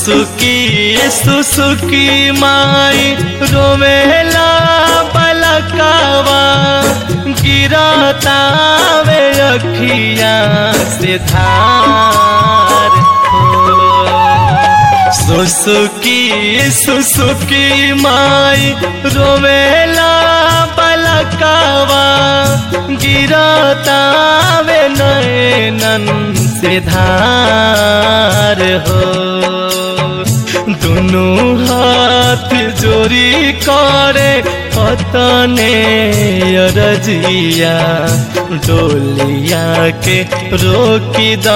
सुसुकी सुसुकी माई रोवेला बलकावा गिरतावे अखिया से धार हो सुसुकी सुसुकी माई रोवेला बलकावा गिरतावे नैनन से धार हो दुनु हाथ जोड़ी करे पतने रजिया डोलिया के रोकी द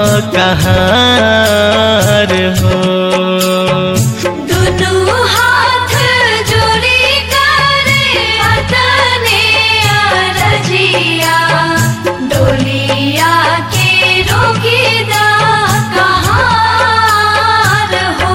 कहार हो दुनु हाथ जोड़ी करे अतने अरजिया डोलिया के रोकीदा कहार हो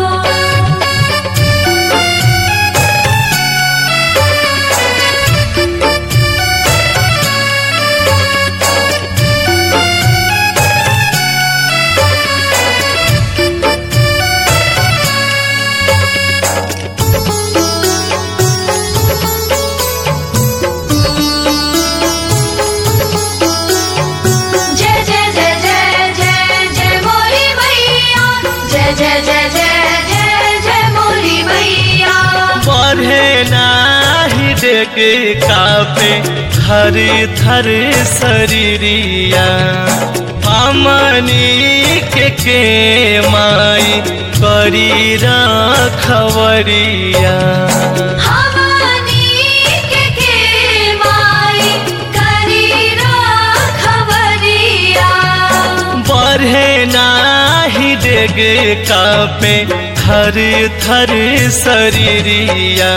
जय जय जय जय जय जय मोरी मैया जय जय जय जय जय जय मोरी मैया बढ़े नाही डेगे कापे थर थर शरीरिया हमनी के के माई करी रखवरिया हमनी के के माई करी रखवरिया बढ़े नाही डेगे कापे थर थर शरीरिया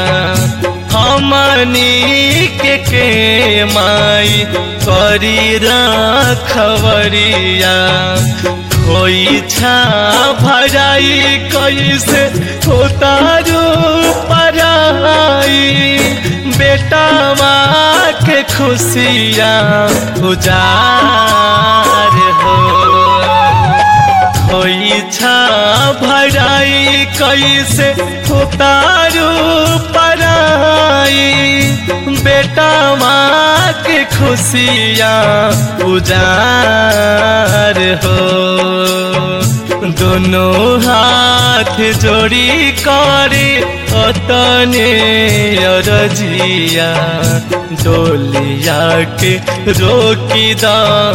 हमनी के के माई करी रखवरिया कोई छा भराई कैसे होता रू पराई बेटा माँ के खुशियाँ उजार हो कोई छा भराई कैसे उतारू पराई बेटा माँ के खुशियाँ उजार हो दोनों हाथ जोड़ी करे अतने अरजिया डोलिया के रोकी द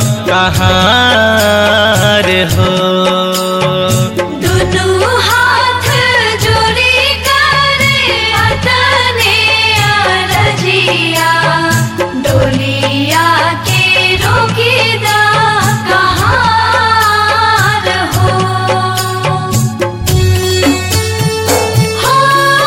कहार हो दुनु हाथ जोड़ी करे अतने अरजिया डोलिया के रोकीदा कहार हो हो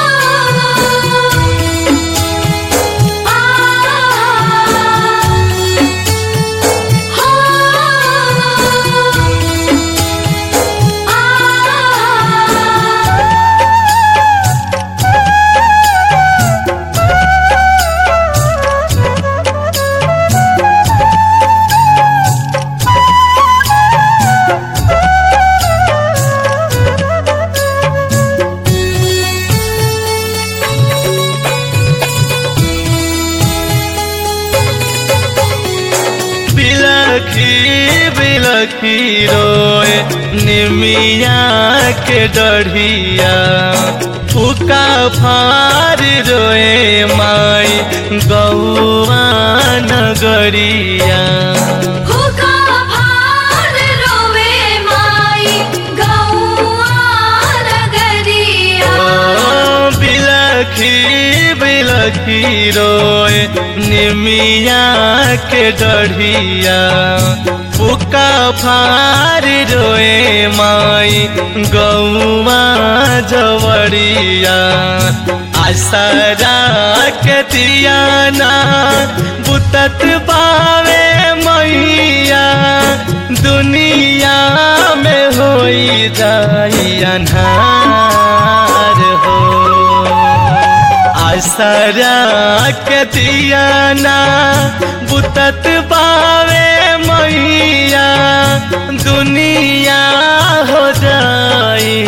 बिलखी बिलखी रोए निमिया के डढ़िया फुका फार रोए माई गौआ नगरिया हुका भार रोवे माई गौआ नगरिया ओ बिलखी बिलखी रोए निमिया के डढ़िया फुका फार रोए माई गौआ जवरिया आसरा के दियाना बुतत बावे मैया दुनिया में होई जाई अन्हार हो आसरा के दिया ना बुतत पावे मैया दुनिया हो जाई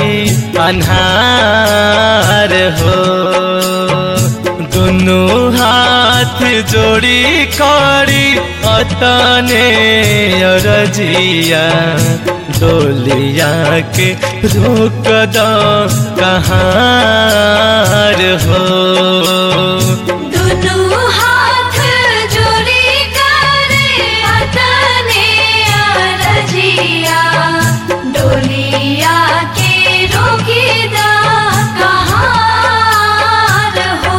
अन्हार हो दुनु हाथ जोड़ी करी अतने रजिया डोलिया के रोक दो कहाँ हो दुनु हाथ जोड़ी करे अतने अरजिया डोलिया के रोकीदा कहाँ हो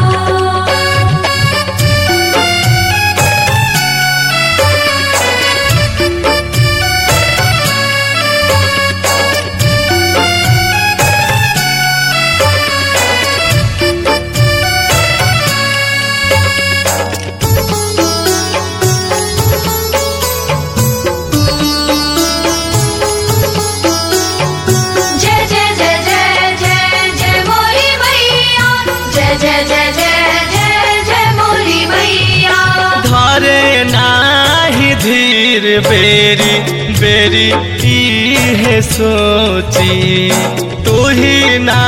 जय जय जय जय जय जय मोरी मैया जय जय जय जय जय जय मोरी मैया धरे नाही धीर बेरी बेरी इहे सोची तू ही ना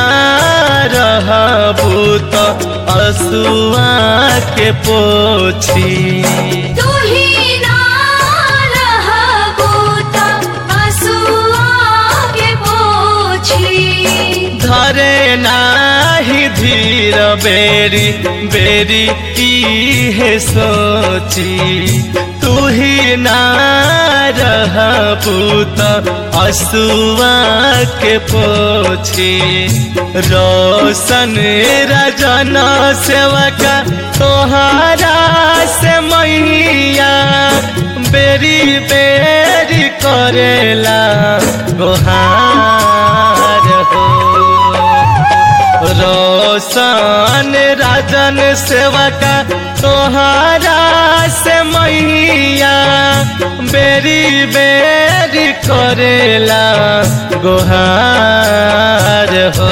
रहबू तो असुआ के पोछी तू ही ना रहबू त असुआ के पोछी धरे नाही धीर बेरी बेरी इहे सोची तू ही ना रहबू तो असुआ के पोछी रोशन रजन सेवका तोहारा से मैया बेरी बेरी करेला गोहार हो रोशन राजन सेवका तोहारा से मैया बेरी बेरी करेला गोहार हो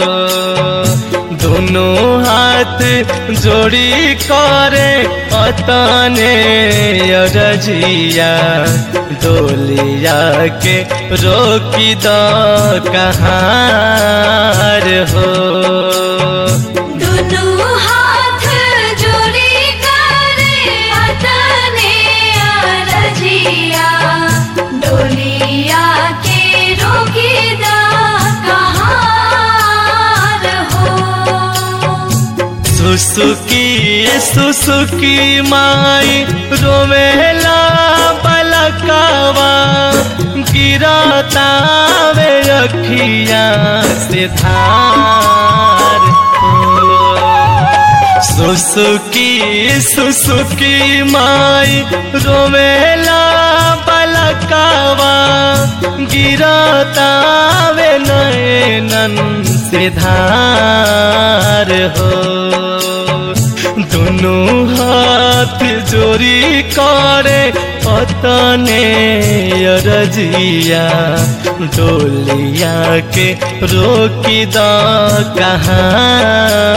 दोनों हाथ जोड़ी करे अतने रजिया डोलिया के रोकी दो कहाँ हो दुनु हाथ जोड़ी करे अतने अरजिया डोलिया के रोकीदा कहाँ हो सुसुकी सुसुकी माई रोवेला बलकावा गिरता वे अखिया से धार हो। सुसुकी सुसुकी माई रोवेला बलकावा गिरता वे नैनन से धार हो दोनों हाथ जोड़ी करे पतने रजिया डोलिया के रोकी द कहाँ